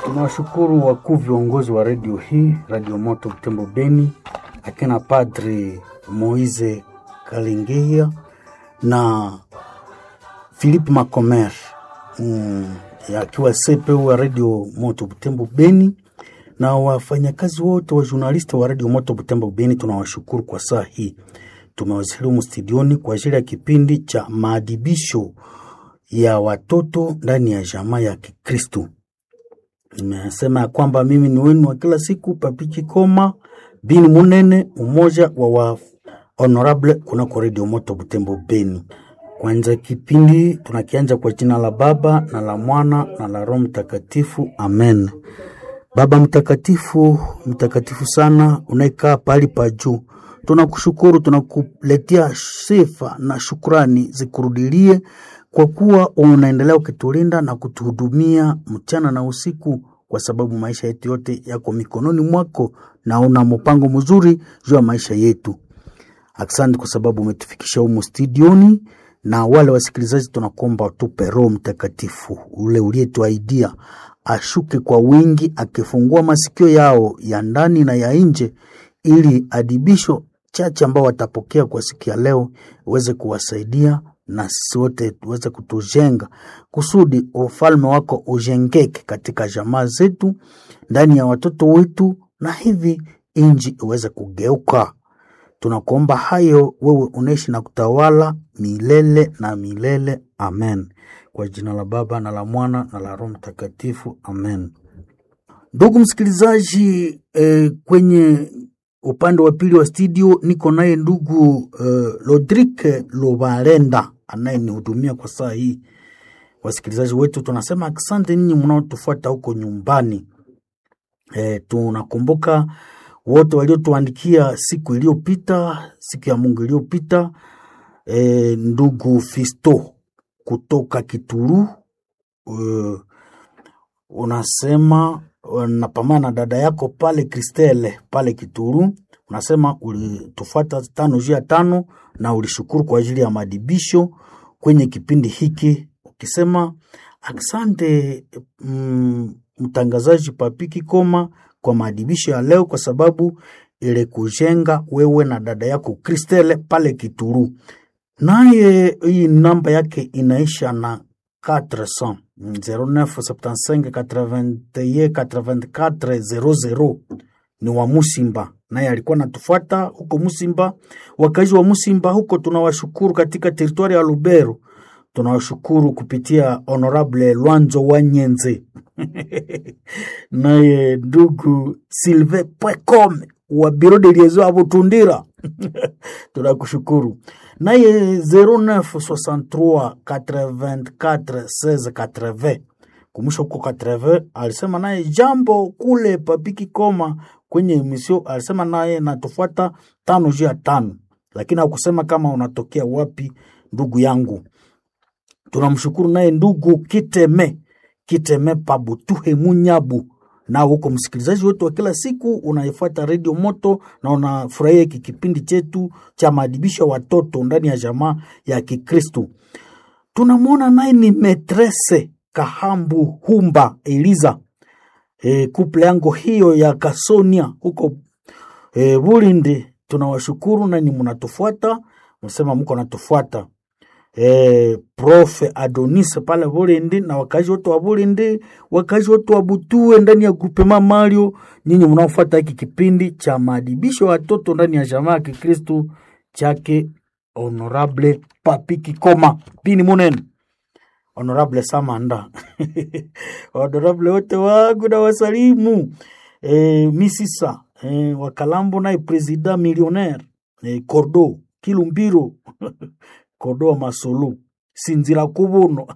Tunawashukuru wakuu viongozi wa redio hii, Radio Moto Butembo Beni, akina Padri Moise Kalingeya na Philippe Macomer mm, akiwa CPU wa Radio Moto Butembo Beni na wafanyakazi wote wa journalisti wa Radio Moto Butembo Beni, tunawashukuru kwa saa hii. Tumewasilimu studioni kwa ajili ya kipindi cha maadibisho ya watoto ndani ya jamaa ya Kikristu. Nimesema ya kwamba mimi ni wenu wa kila siku Papiki Koma Bini Munene, umoja wa wa honorable kunako Radio Moto Butembo Beni. Kwanza kipindi tunakianja kwa jina la Baba na la Mwana na la Roho Mtakatifu, amen. Baba mtakatifu, mtakatifu sana, unayekaa pahali pa juu, tunakushukuru, tunakuletea sifa na shukrani zikurudilie kwa kuwa unaendelea ukitulinda na kutuhudumia mchana na usiku, kwa sababu maisha yetu yote yako mikononi mwako na una mpango mzuri juu ya maisha yetu. Asante kwa sababu umetufikisha humu studioni, na wale wasikilizaji tunakuomba tupe Roho Mtakatifu ule uliyetuaidia ashuke kwa wingi, akifungua masikio yao ya ndani na ya nje, ili adibisho chache ambao watapokea kwa siku ya leo uweze kuwasaidia na sisi wote tuweze kutujenga kusudi ufalme wako ujengeke katika jamaa zetu, ndani ya watoto wetu, na hivi inji iweze kugeuka. Tunakuomba hayo, wewe unaishi na kutawala milele na milele. Amen. Kwa jina la Baba na la Mwana na la Roho Mtakatifu. Amen. Ndugu msikilizaji, eh, kwenye upande wa pili wa studio niko naye ndugu eh, Lodrike Lobalenda anayenihudumia kwa saa hii. Wasikilizaji wetu tunasema asante ninyi mnaotufuata huko nyumbani. Eh, tunakumbuka wote waliotuandikia siku iliyopita, siku ya Mungu iliyopita. Eh, ndugu Fisto kutoka Kituru uh, unasema napambana na dada yako pale Kristele pale Kituru, unasema ulitufuata tano juu ya tano na ulishukuru kwa ajili ya madibisho kwenye kipindi hiki, ukisema asante mm, mtangazaji Papiki Koma kwa maadibisho ya leo, kwa sababu ile kujenga wewe na dada yako Kristele pale Kituru. Naye hii namba yake inaisha na 400 0975 81 84 00 ni wa Musimba, naye alikuwa natufuata huko Musimba. Wakazi wa Musimba huko tunawashukuru, katika teritwari ya Lubero tunawashukuru kupitia Honorable Lwanzo wa Nyenze naye ndugu Silve Pwecome wa biro de liaison ya Butundira tunakushukuru naye 0963 84 16 80 kumusha huko 80 alisema naye jambo kule Papiki Koma kwenye emisio, alisema naye natufuata tano juu ya tano, lakini hakusema kama unatokea wapi ndugu yangu. Tunamshukuru naye ndugu Kiteme Kiteme Pabutuhe Munyabu na huko msikilizaji wetu wa kila siku unaifuata redio Moto na unafurahia hiki kipindi chetu cha maadibisho ya watoto ndani ya jamaa ya Kikristu. Tunamwona naye ni metrese Kahambu Humba Eliza, e, kuple yango hiyo ya Kasonia huko e, Bulindi. Tunawashukuru nani mnatufuata, msema mko natufuata Eh, Profe Adonis pale Bulindi na wakazi wote wa Bulindi, wakazi wote wa Butue ndani ya grupema Mario, nyinyi mnaofuata hiki kipindi cha maadibisho ya watoto ndani ya jamaa ya Kikristu chake Honorable Papiki Koma Bini Munene, Honorable Samanda Honorable wote wangu na wasalimu eh, Misisa eh, Wakalambo naye President millionaire eh, Cordo Kilumbiro Kodoa Masulu Sinzira Kubuno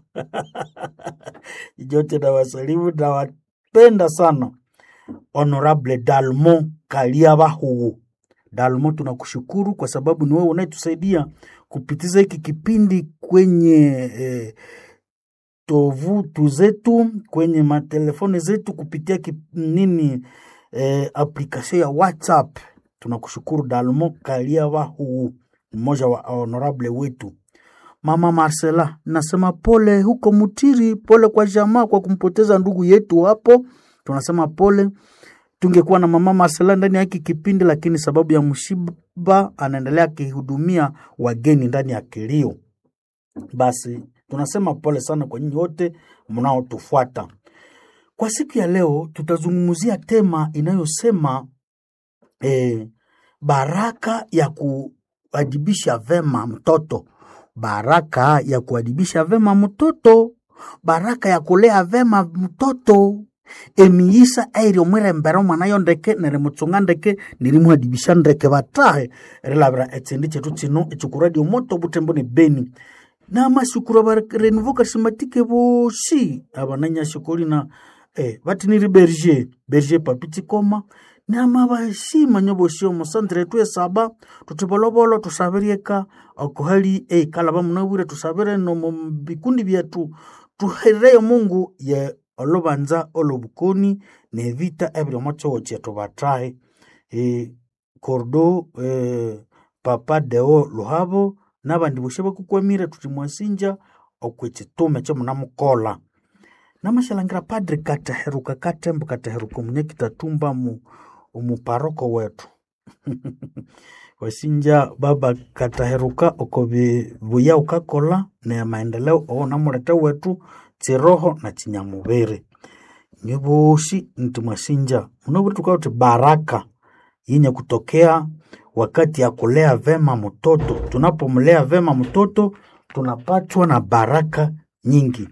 jote na wasalimu na wapenda sana. Honorable Dalmo Kalia Bahugu Dalmo, tunakushukuru kwa sababu ni wewe unayetusaidia kupitiza hiki kipindi kwenye eh, tovutu zetu kwenye matelefoni zetu kupitia kip, nini eh, application ya WhatsApp. Tunakushukuru Dalmo Kalia Bahugu mmoja wa honorable wetu. Mama Marcela, nasema pole huko Mutiri, pole kwa jamaa kwa kumpoteza ndugu yetu hapo tunasema pole. Tungekuwa na mama Marcela ndani ya hiki kipindi, lakini sababu ya mshiba anaendelea akihudumia wageni ndani ya kilio. Basi tunasema pole sana kwa nyinyi wote mnaotufuata. Kwa siku ya leo tutazungumzia tema inayosema eh, baraka ya kuadibisha vema mtoto, baraka ya kuadibisha vema mtoto, baraka ya kulea vema mtoto emiisa airio mwirembera omwana ndeke nerimuchunga ndeke nirimuadibisha ndeke batahe erilabira etsindi chetu chino echikuradio moto butembo ni beni namasukuru barenuvo karismatike bosi abananyashikoli na eh, batiniri berger berger papitsikoma nama bashima nyo bosi omusantre etu esaba tutibolobolo tusabirieka okuhali eikalaba munabwire tusabire nomu bikundi byetu tuhereyo mungu ye olubanza olobukoni nevita ebiriomo kyowo kyetu batahe e, kordo e, papa deo luhabo nabandi bosi bakukwamire tuti mwasinja okwekitume kyomunamukola namashalangira padri kateheruka katembo kateheruka omunyakitatumba mu omuparoko wetu wasinja baba kataheruka oko bibuya ukakola ne maendeleo oo namulete wetu chiroho na chinyamubiri nye bosi nti mwasinja munaburi tukauti baraka yenye kutokea wakati ya kulea vema mtoto. Tunapomlea vema mtoto tunapatwa na baraka nyingi.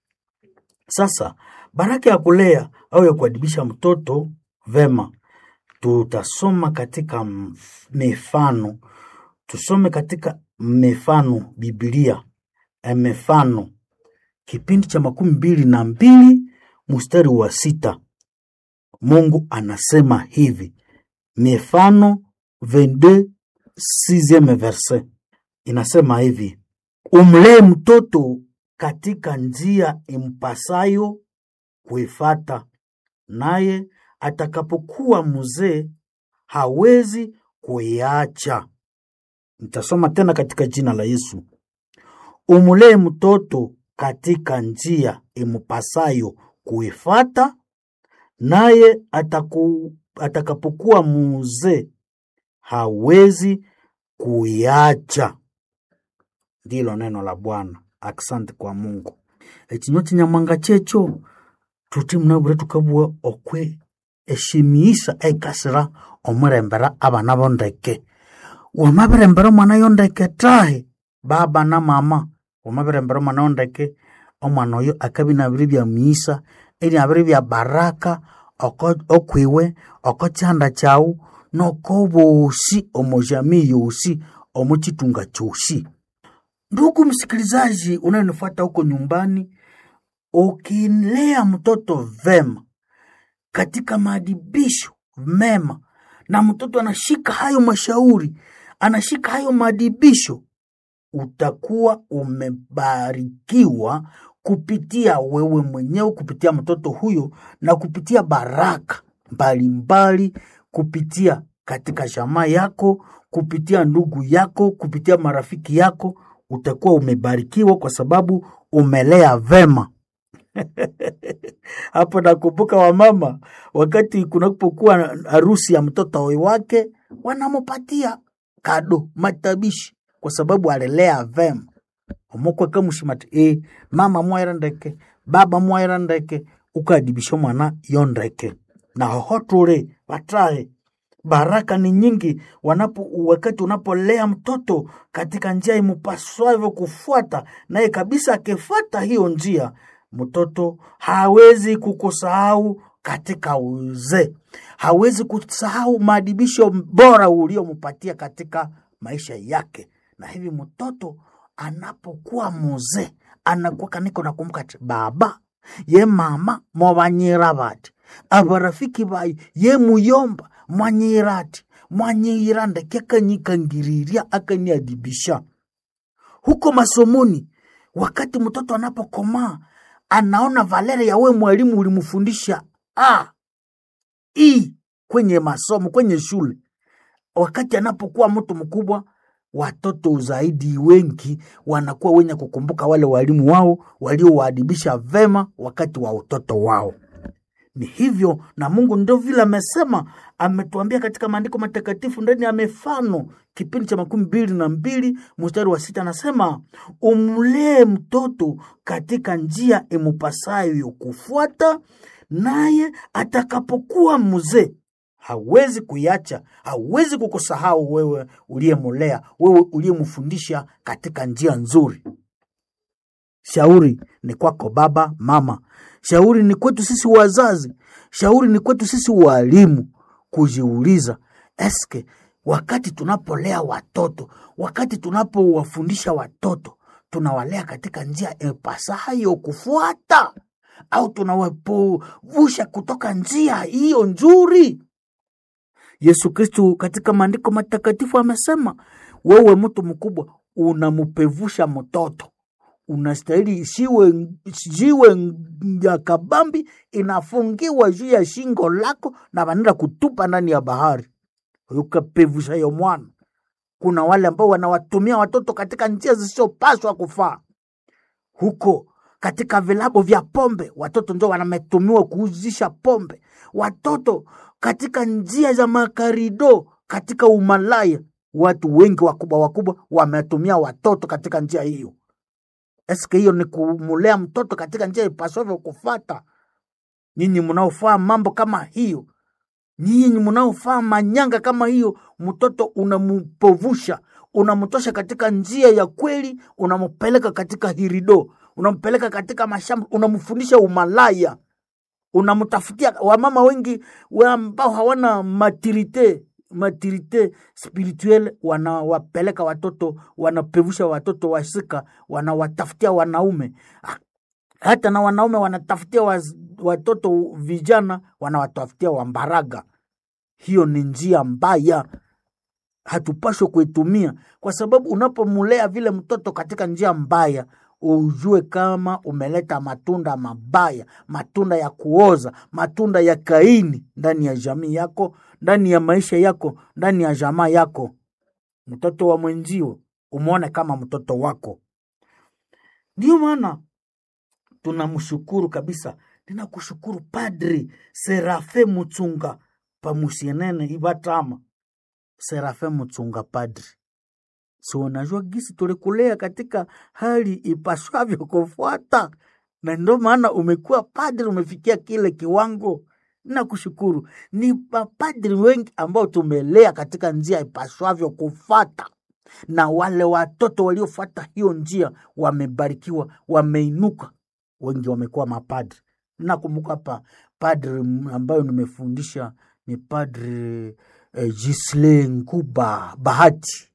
Sasa baraka ya kulea au ya kuadibisha mtoto vema, tutasoma katika mf- mifano, tusome katika mifano Biblia, eh, mifano kipindi cha makumi mbili na mbili mstari wa sita. Mungu anasema hivi, mifano 22 sixieme verset inasema hivi, umlee mtoto katika njia impasayo kuifata, naye atakapokuwa mzee hawezi kuiacha. Nitasoma tena katika jina la Yesu. Umlee mtoto katika njia impasayo kuifata, naye ataku, atakapokuwa mzee hawezi kuiacha. Ndilo neno la Bwana. Asante kwa Mungu. Ekinywa kinyamwanga kyekyo tuti munabure tukabua okwe eshimiisa eikasira omurembera abana bondeke wamabirembera omwana yondeke tahi baba na mama wamabirembera omwana yondeke omwana oyo akabi nabiri bya miisa ebyabiri bya baraka oko- okwiwe oko kyanda kyawu noko bosi omo jamii yosi omu kitunga kyosi ndugu msikilizaji unayenifuata huko nyumbani ukilea mtoto vema katika maadibisho mema na mtoto anashika hayo mashauri anashika hayo maadibisho utakuwa umebarikiwa kupitia wewe mwenyewe kupitia mtoto huyo na kupitia baraka mbalimbali kupitia katika jamaa yako kupitia ndugu yako kupitia marafiki yako utakuwa umebarikiwa kwa sababu umelea vema hapo nakumbuka wamama wakati kunapokuwa harusi ya mtoto wake wanamupatia kado matabishi kwa sababu alilea vema omukwe kamushimati e mama mwaira ndeke baba mwaira ndeke ukadibisha mwana yo ndeke na hoho tuli batahe baraka ni nyingi wanapo wakati unapolea mtoto katika njia imupaswavyo kufuata naye kabisa akifuata hiyo njia mtoto hawezi kukusahau katika uzee hawezi kusahau maadibisho bora uliompatia katika maisha yake na hivi mtoto anapokuwa muzee anakuwa kaniko nakumbuka ati baba ye mama mwabanyira bati abarafiki bayi ye muyomba mwanyira ati mwanyira ndeke akanyikangiriria akaniadibisha huko masomoni wakati mtoto anapokomaa anaona valere ya we mwalimu ulimfundisha a i kwenye masomo kwenye shule wakati anapokuwa mtu mkubwa watoto zaidi wengi wanakuwa wenye kukumbuka wale walimu wao waliowaadibisha vema wakati wa utoto wao Ni hivyo, na Mungu ndio vile amesema, ametuambia katika maandiko matakatifu ndani ya mifano kipindi cha makumi mbili na mbili mstari wa sita anasema umlee mtoto katika njia imupasayo kufuata, naye atakapokuwa mzee hawezi kuiacha, hawezi kukusahau wewe uliyemulea, wewe uliyemfundisha katika njia nzuri. Shauri ni kwako baba, mama. Shauri ni kwetu sisi wazazi. Shauri ni kwetu sisi walimu kujiuliza, eske wakati tunapolea watoto, wakati tunapowafundisha watoto, tunawalea katika njia ipasayo kufuata au tunawapuvusha kutoka njia hiyo nzuri? Yesu Kristu katika maandiko matakatifu amesema, wewe mtu mkubwa unampevusha mtoto unastahili siwe jiwe ya kabambi inafungiwa juu ya shingo lako na wanaenda kutupa ndani ya bahari, ukapevusha yo mwana. Kuna wale ambao wanawatumia watoto katika njia zisizopaswa kufaa. Huko katika vilabu vya pombe, watoto ndio wanametumiwa kuuzisha pombe. Watoto katika njia za makarido, katika umalaya, watu wengi wakubwa wakubwa wametumia watoto katika njia hiyo. Eske hiyo ni kumulea mtoto katika njia ipasavyo kufata? Nyinyi mnaofaa mambo kama hiyo, nyinyi mnaofaa manyanga kama hiyo, mtoto unampovusha, unamtosha katika njia ya kweli, unampeleka katika hirido, unampeleka katika mashamba, unamfundisha umalaya, unamtafutia. Wamama wengi wa ambao hawana maturite maturite spirituelle wanawapeleka watoto, wanapevusha watoto wasika, wanawatafutia wanaume. Hata na wanaume wanatafutia waz, watoto vijana, wanawatafutia wambaraga. Hiyo ni njia mbaya, hatupashwe kuitumia, kwa sababu unapomulea vile mtoto katika njia mbaya ujue kama umeleta matunda mabaya, matunda ya kuoza, matunda ya Kaini ndani ya jamii yako, ndani ya maisha yako, ndani ya jamaa yako. Mtoto wa mwenzio umwone kama mtoto wako. Ndiyo maana tunamshukuru kabisa, ninakushukuru Padri Serafe Mutsunga pamusienene ibatama Serafe Mutsunga padri si unajua gisi tulikulea katika hali ipaswavyo kufuata, na ndio maana umekuwa padri, umefikia kile kiwango. Nakushukuru. Ni mapadri wengi ambao tumelea katika njia ipaswavyo kufata, na wale watoto waliofuata hiyo njia wamebarikiwa, wameinuka, wengi wamekuwa mapadri. Nakumbuka hapa padri ambayo nimefundisha ni padri eh, Gisle Nguba Bahati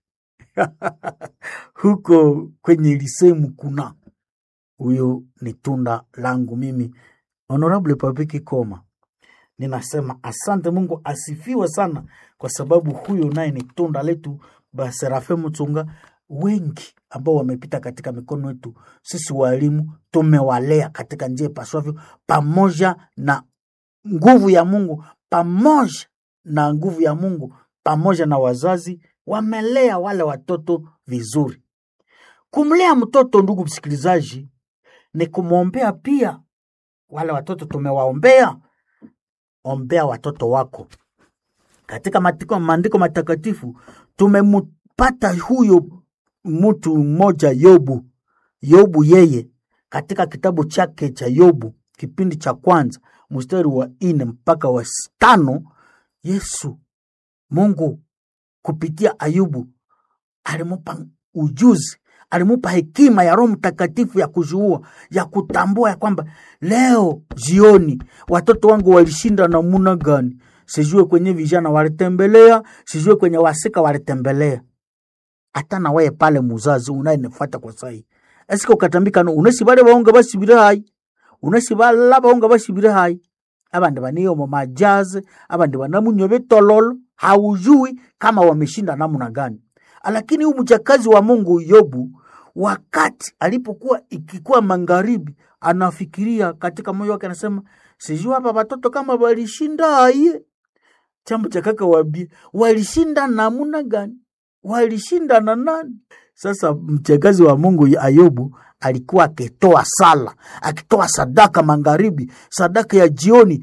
huko kwenye lisemu kuna huyo ni tunda langu mimi Honorable Papiki Koma. Ninasema asante, Mungu asifiwe sana, kwa sababu huyo naye ni tunda letu. Baserafe Mtunga, wengi ambao wamepita katika mikono yetu sisi walimu, tumewalea katika njia ipaswavyo, pamoja na nguvu ya Mungu, pamoja na nguvu ya Mungu, pamoja na wazazi wamelea wale watoto vizuri. Kumlea mtoto, ndugu msikilizaji, ni kumwombea pia. Wale watoto tumewaombea, ombea watoto wako. Katika matiko, maandiko matakatifu tumempata huyo mtu mmoja Yobu. Yobu yeye katika kitabu chake cha Yobu kipindi cha kwanza mstari wa nne mpaka wa tano Yesu Mungu kupitia Ayubu alimupa ujuzi, alimupa hekima ya Roho Mtakatifu ya kuzuua, ya kutambua ya kwamba leo jioni watoto wangu walishinda namuna gani. Sijue kwenye vijana walitembelea, sijue kwenye wasika walitembelea. Hata na wewe pale muzazi unayenifuata kwa sai, esika ukatambika no unasi bale baonga basibire hai unasi bala baonga basibire hai abandi baniyo mu majazi abandi banamunywa betololo haujui kama wameshinda namna gani. Lakini huyu mjakazi wa Mungu Yobu, wakati alipokuwa ikikuwa magharibi, anafikiria katika moyo wake, anasema sijui hapa watoto kama walishinda aye. Chambo cha kaka wabie, walishinda namna gani? Walishinda na nani? Sasa mjakazi wa Mungu Ayobu alikuwa akitoa sala, akitoa sadaka magharibi, sadaka ya jioni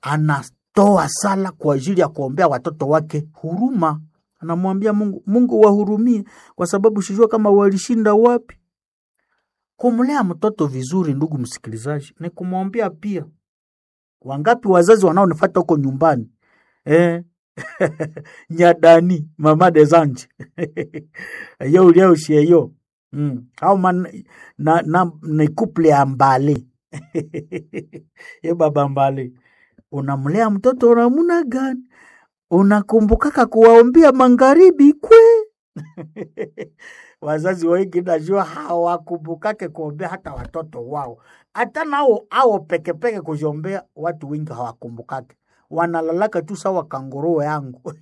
anatoa sala kwa ajili ya kuombea watoto wake huruma. Anamwambia Mungu, Mungu wahurumie, kwa sababu sijua kama walishinda wapi. Kumlea mtoto vizuri, ndugu msikilizaji, ni kumwombea pia. Wangapi wazazi wanaonifata huko nyumbani eh? nyadani mama de zanje yo uliaushieyo mm. au man, na, na, ni couple ya mbale ye baba mbale unamlea mtoto unamuna gani unakumbukaka kuwaombea magharibi kwe wazazi wengi najua hawakumbukake kuombea hata watoto wao hata nao ao pekepeke kuziombea watu wengi hawakumbukake wanalalaka tu sawa kanguruu yangu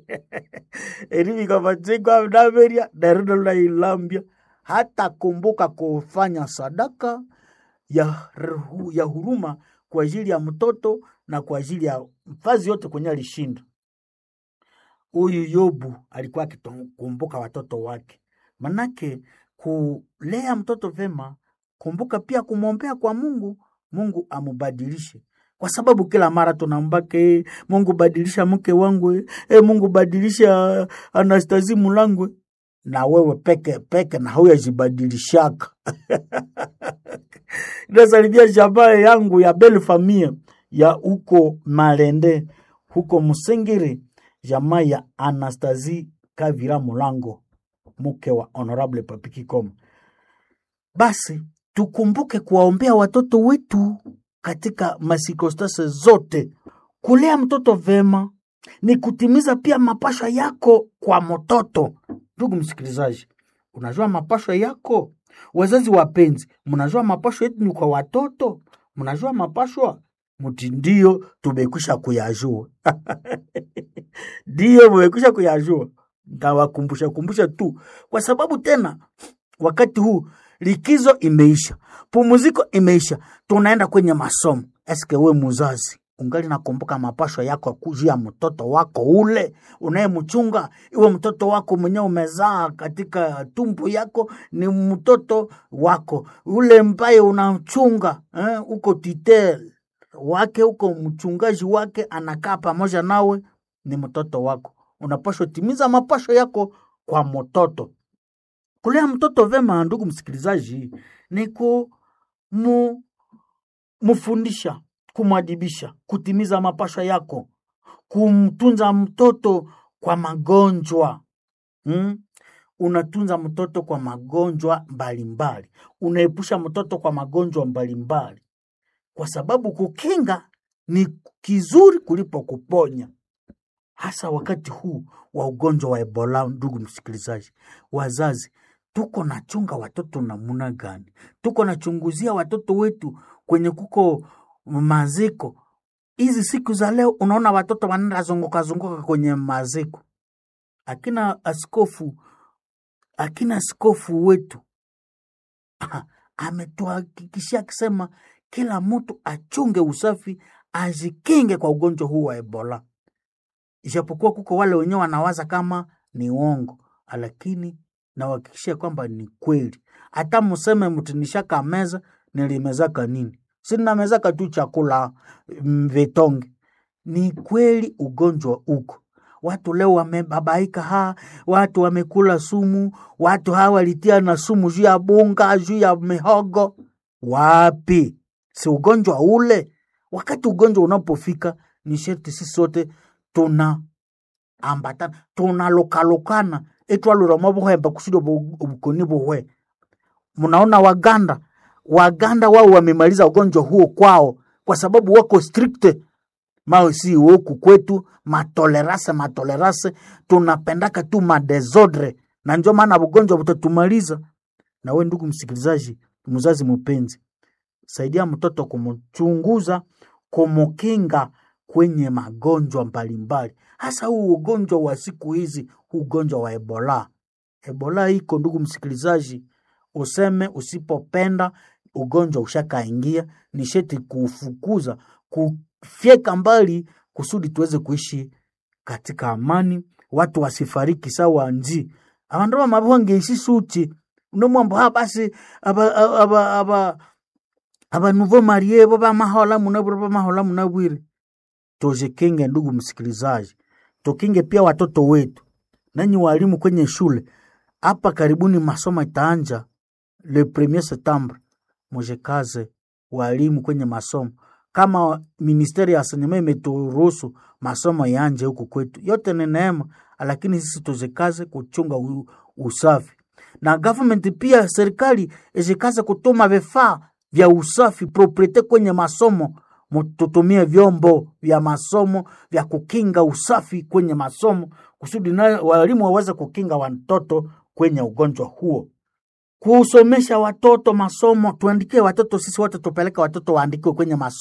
erivikavatsikavdaveria darinolailambia hata kumbuka kufanya sadaka ya, ruhu- ya huruma kwa ajili ya mtoto na kwa ajili ya mfazi yote kwenye alishinda huyu yobu alikuwa akikumbuka watoto wake manake kulea mtoto vema kumbuka pia kumwombea kwa mungu mungu amubadilishe kwa sababu kila mara tunambake "Eh, mungu badilisha mke wangu eh, eh, mungu badilisha anastasi mulangwe na wewe peke peke na huyajibadilishaka inasalimia jamaa yangu ya belle famille ya huko malende huko msingiri jamaa ya anastasi kavira mulango mke wa honorable papikikoma basi tukumbuke kuwaombea watoto wetu katika masikostase zote. Kulea mtoto vema ni kutimiza pia mapashwa yako kwa mtoto. Ndugu msikilizaji, unajua mapashwa yako? Wazazi wapenzi, mnajua mapashwa yetu ni kwa watoto? Mnajua mapashwa? Mti ndio tumekwisha kuyajua ndio mumekwisha kuyajua. Ntawakumbusha kumbusha tu, kwa sababu tena wakati huu likizo imeisha, pumuziko imeisha, tunaenda kwenye masomo. Eske we muzazi ungali nakumbuka mapashwa yako juu ya mtoto wako ule unayemchunga? Iwe mtoto wako mwenyewe umezaa katika tumbo yako, ni mtoto wako ule mbaye unachunga eh, uko titel wake, uko mchungaji wake, anakaa pamoja nawe, ni mtoto wako. Unapashwa timiza mapasho yako kwa mtoto. Kulea mtoto vema, ndugu msikilizaji, ni kumu mfundisha, kumwadibisha, kutimiza mapasha yako, kumtunza mtoto kwa magonjwa mm? Unatunza mtoto kwa magonjwa mbalimbali, unaepusha mtoto kwa magonjwa mbalimbali, kwa sababu kukinga ni kizuri kulipo kuponya, hasa wakati huu wa ugonjwa wa Ebola. Ndugu msikilizaji, wazazi tuko nachunga watoto namuna gani? Tuko nachunguzia watoto wetu kwenye kuko maziko. Hizi siku za leo, unaona watoto wanaenda zunguka zunguka kwenye maziko. Akina askofu akina askofu wetu ametuhakikishia akisema kila mtu achunge usafi, ajikinge kwa ugonjwa huu wa Ebola, ijapokuwa kuko wale wenyewe wanawaza kama ni uongo, lakini nawahakikishia kwamba ni kweli. Hata museme mtu nishaka meza, nilimezaka nini? Sina mezaka tu chakula mm, vitonge. Ni kweli ugonjwa uko, watu leo wamebabaika, ha watu wamekula sumu, watu hawa walitia na sumu juu ya bunga, juu ya mihogo. Wapi? Si ugonjwa ule? Wakati ugonjwa unapofika, ni sherti sisi sote tuna ambatana tunalokalokana etwalura buhemba kusudi ubukoni buhwe. Mnaona Waganda, Waganda wao wamemaliza ugonjwa huo kwao, kwa sababu wako strict mao si huku kwetu matolerase matolerase, tunapendaka tu madesordre, na ndio maana ugonjwa butatumaliza. Na we ndugu msikilizaji, mzazi mpenzi, saidia mtoto kumchunguza, kumukinga kwenye magonjwa mbalimbali, hasa huu ugonjwa wa siku hizi, huu ugonjwa wa Ebola. Ebola iko ndugu msikilizaji, useme usipopenda ugonjwa ushakaingia, ni sheti kuufukuza, kufyeka mbali, kusudi tuweze kuishi katika amani, watu wasifariki sawa nji abandu bamabongeisi suti unomwambo ha basi aba aba aba aba nouveau marie bo bamahola munabwire bamahola munabwire tujikinge, ndugu msikilizaji, tukinge pia watoto wetu. Nanyi walimu kwenye shule hapa karibuni, masomo itaanja le premier septembre, mujikaze walimu kwenye masomo kama ministeri ya sanema imeturuhusu masomo yanje huku kwetu, yote ni neema, lakini sisi tuzikaze kuchunga u, usafi na government pia serikali izikaze kutuma vifaa vya usafi propriete kwenye masomo, tutumie vyombo vya masomo vya kukinga usafi kwenye masomo kusudi na walimu waweze kukinga watoto kwenye ugonjwa huo kusomesha watoto masomo, tuandikie watoto sisi wote, tupeleke watoto waandikiwe kwenye masomo.